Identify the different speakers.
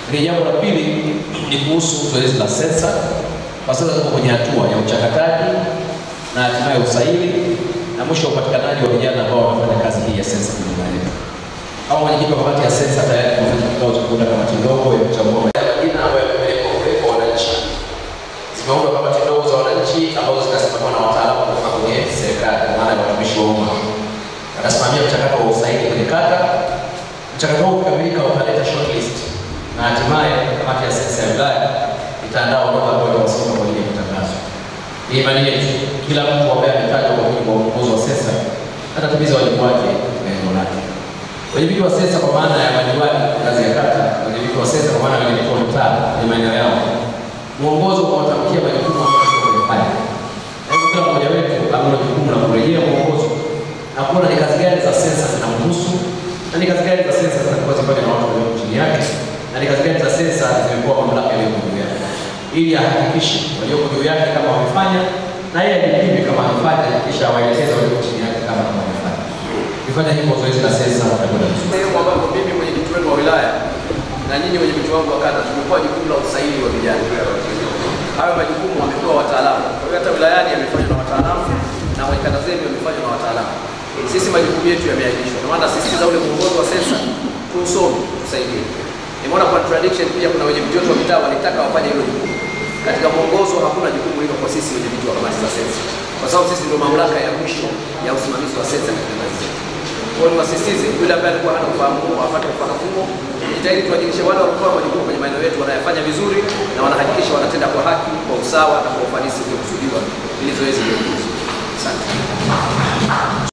Speaker 1: Lakini jambo la pili ni kuhusu zoezi la sensa. Kwa sasa tuko kwenye hatua ya uchakataji na hatimaye usaili na mwisho upatikanaji wa vijana ambao wanafanya kazi hii ya sensa kwenye maeneo. Kama mwenyekiti wa kamati ya sensa tayari tumefanya kikao cha kuunda kamati ndogo ya kuchambua majina ambayo yamepelekwa kule kwa wananchi. Zimeundwa kamati ndogo za wananchi ambazo zitasimamiwa na wataalamu kutoka kwenye serikali, kwa maana ya watumishi wa umma. Watasimamia mchakato wa usaili kwenye kata. Mchakato huu ukikamilika utaleta shortlist na hatimaye kamati ya sensa ya wilaya itaandaa orodha ambayo itawasiliwa kwa ajili ya kutangazwa. Ni imani yetu kila mtu ambaye ametajwa kwa mujibu wa uongozi wa sensa atatimiza wajibu wake katika eneo lake. Wenyeviti wa sensa kwa maana ya madiwani ngazi ya kata, wenyeviti wa sensa kwa maana ya wenyeviti wa mitaa kwenye maeneo yao, mwongozo unawatamkia majukumu ambayo kuyafanya. Na hivyo kila mmoja wetu ana jukumu la kurejea mwongozo na kuona ni kazi gani za sensa zinamhusu na ni kazi gani za sensa zitakuwa zifanya na watu walioko chini yake na ni kazi gani za sensa zimepewa mamlaka yaliyoko juu yake, ili ahakikishe walioko juu yake kama wamefanya na yeye ajipime kama amefanya, kisha awaelekeze walioko chini yake kama wamefanya. Ukifanya hivyo zoezi la sensa utakwenda vizuri.
Speaker 2: sehemu ambapo mimi mwenyekiti wenu wa wilaya na nyinyi mwenyekiti wangu wa kata tumepewa jukumu la usaili wa vijana. Hayo majukumu wamepewa wataalamu. Kwa hiyo hata wilayani yamefanywa na wataalamu na kwenye kata zenu yamefanywa na wataalamu. Sisi majukumu yetu yameainishwa. Ndio maana sisitiza ule mwongozo wa sensa tuusome, tusaidie. Nimeona contradiction pia, kuna wenye viti wetu wa mitaa walitaka wafanye hilo jukumu. Katika mwongozo hakuna jukumu hilo kwa sisi wenye viti wa kamati za sensa, kwa sababu sisi ndio mamlaka ya mwisho ya usimamizi wa sensa katika ngazi zetu. Kwa hiyo niwasisitize yule ambaye alikuwa hana ufahamu huo apate ufahamu huo. Jitahidi tuhakikishe wale wanaotoa majukumu kwenye maeneo yetu wanayafanya vizuri na wanahakikisha wanatenda kwa haki, kwa usawa na kwa ufanisi uliokusudiwa ili zoezi liwe vizuri. Asante.